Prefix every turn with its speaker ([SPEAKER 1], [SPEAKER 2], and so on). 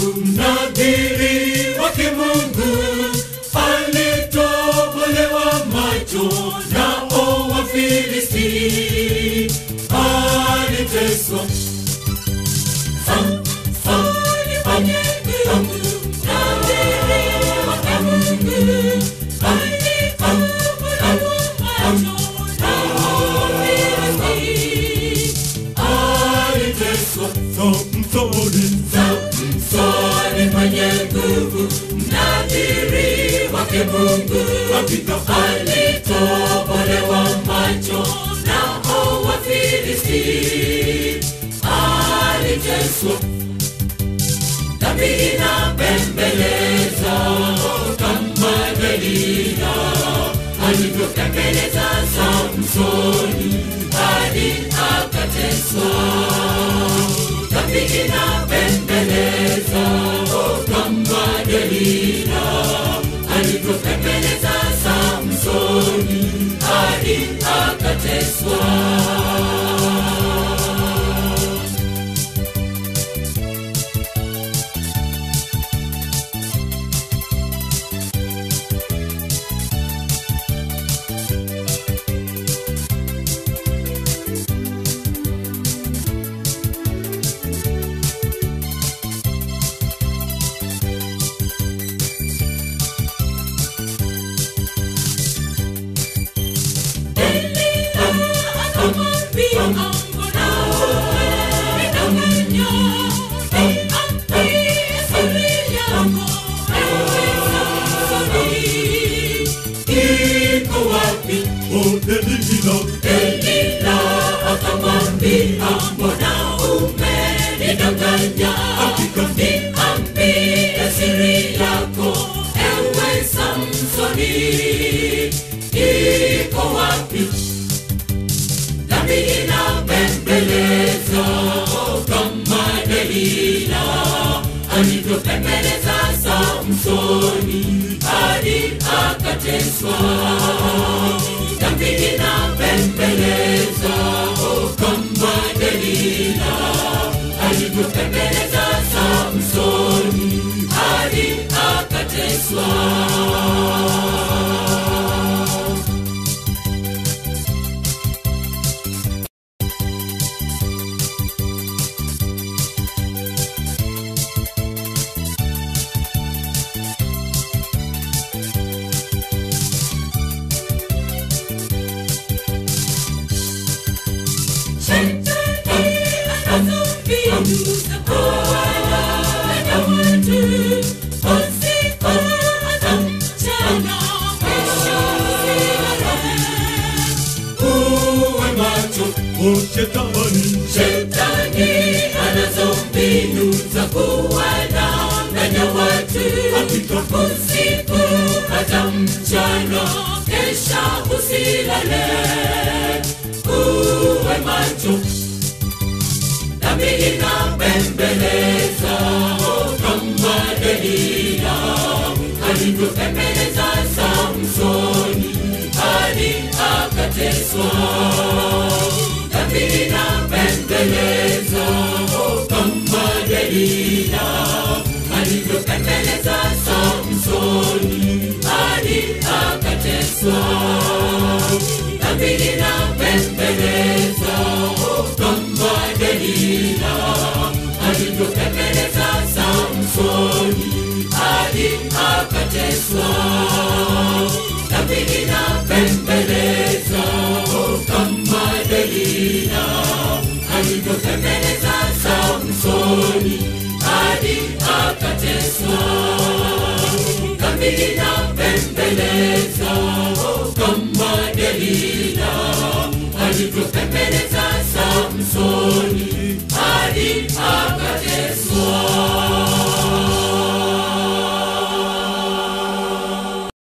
[SPEAKER 1] mnadhiri wa kimungu alitobolewa macho nao Wafilisti, aliteswa Sam- Sam- Sam- Sam- aliteswa Samsoni, Samsoni mwenye nguvu, mnadhiri wake Mungu, hakika alitobolewa macho nao Wafilisti, aliteswa dhambi inapembeleza kama Delila alivyopembeleza Samsoni hadi akateswa. Dhambi inapembeleza kama Delila alivyopembeleza Samsoni hadi akateswa. Iko wapi
[SPEAKER 2] Delila,
[SPEAKER 1] Delila akamwambia mbona umenidanganya
[SPEAKER 2] Hakika.
[SPEAKER 1] niambie siri yako ewe Samsoni iko wapi dhambi inapembeleza kama Delila alivyopembeleza Samsoni hadi akateswa dhambi inapembeleza kama Delila alivyopembeleza Samsoni hadi akateswa. Uwe macho,
[SPEAKER 2] o shetani,
[SPEAKER 1] shetani anazo mbinu za kuwadanganya watu usiku hata mchana, kesha usilale. Uwe macho, dhambi inapembeleza kama Delila alivyopembeleza Samsoni hadi akateswa. Dhambi inapembeleza kama Delila alivyopembeleza Samsoni hadi akateswa. Dhambi inapembeleza kama Delila alivyopembeleza Samsoni hadi akateswa. Dhambi inapembeleza kama Delila alivyopembeleza Samsoni hadi akateswa. Dhambi inapembeleza kama Delila alivyopembeleza Samsoni hadi akateswa.